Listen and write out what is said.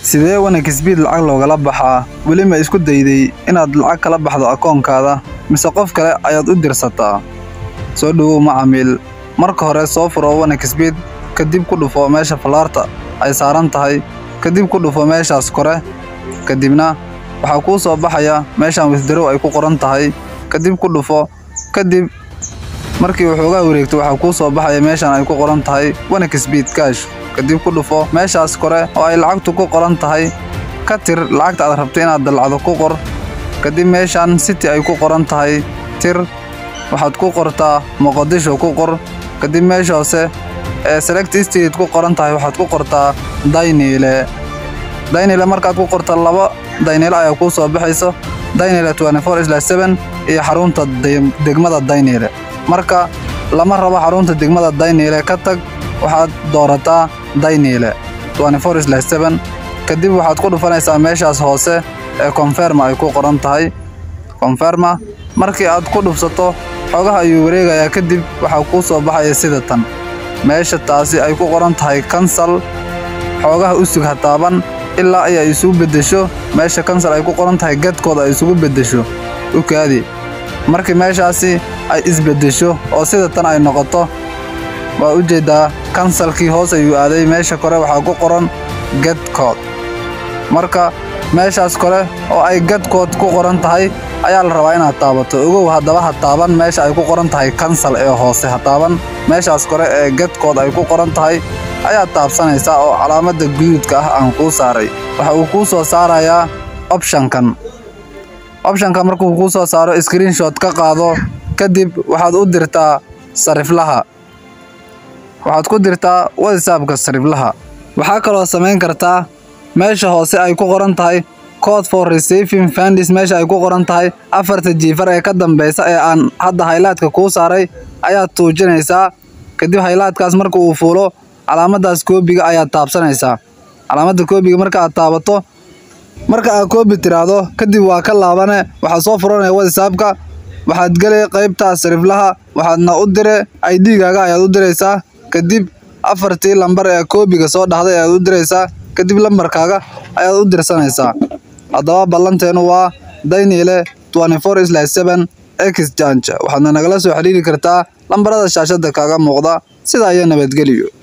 sidee wanakisbiid lacag loogala baxaa weli ma isku dayday inaad lacag kala baxdo akoonkaada mise qof kale ayaad u dirsataa soo dhowow macamiil marka hore soo furo wanakisbiid kadib ku dhufo meesha fallaarta ay saaran tahay kadib ku dhufo meeshaas kore kadibna waxaa kuu soo baxaya meeshaan wisdarow ay ku qoran tahay kadib ku dhufo kadib markii waxoogaa wareegto waxaa kuu soo baxaya meeshaan ay ku qoran tahay wanakisbiid kaash kadib ku dhufo meeshaas kore oo ay lacagtu ku qoran tahay ka tir lacagta aad rabto inaad dalacdo ku qor kadib meeshaan city ay ku qoran tahay tir waxaad ku qortaa muqadisho ku qor kadib meesha hoose ee select state ku qoran tahay waxaad ku qortaa dayniile dayniile markaad ku qorta laba dayniile ayaa kuu soo baxayso dayniile iyo xarunta degmada dayniile marka lama rabo xarunta degmada dayniile ka tag waxaad doorataa dayniile kadib waxaad ku dhufanaysaa meeshaas hoose ee konferma ay ku qoran tahay konferma markii aad ku dhufsato xogaha ayuu wareegayaa kadib waxaa kuu soo baxaya sida tan meesha taasi ay ku qoran tahay kansal xoogaha u sug ha taaban ilaa ay ay isugu beddesho meesha kansal ay ku qoran tahay gadkooda ay isugu beddesho u kaadi markii meeshaasi ay isbeddesho oo sida tan ay noqoto waa u jeeddaa kansalkii hoos ayuu aaday meesha kore waxaa ku qoran gadkood marka meeshaas kore oo ay gadkood ku qoran tahay ayaa la rabaa inaad taabato ogow haddaba ha taaban meesha ay ku qoran tahay kansal ee hoose ha taaban meeshaas kore ee gadkood ay ku qoran tahay ayaad taabsanaysaa oo calaamadda guduudka ah aan kuu saaray waxa uu kuu soo saarayaa opshankan opshanka markuu kuu soo saaro screenshot ka qaado kadib waxaad u dirtaa sariflaha waxaad ku dirtaa whatsappka sariflaha waxaa kaloo samayn kartaa meesha hoose ay ku qoran tahay code for receiving fundis meesha ay ku qoran tahay afarta jiifar ee ka dambaysa ee aan hadda haylaadka kuu saaray ayaad tuujinaysaa kadib haylaadkaas marka uu fuulo calaamaddaas koobiga ayaad taabsanaysaa calaamadda koobiga marka aad taabato marka aad koobi tiraahdo kadib waa ka laabane waxaad soo furanaya whatsappka waxaad gelay qaybtaa sariflaha waxaadna u dire idgaaga ayaad u diraysaa kadib afartii lambar ee koobiga soo dhahday ayaad u diraysaa kadib lambarkaaga ayaad u dirsanaysaa haddaba ballanteenu waa dayniile exchange waxaadna nagala soo xiriiri kartaa lambarada shaashadda kaaga muuqda sidaa iyo nabadgeliyo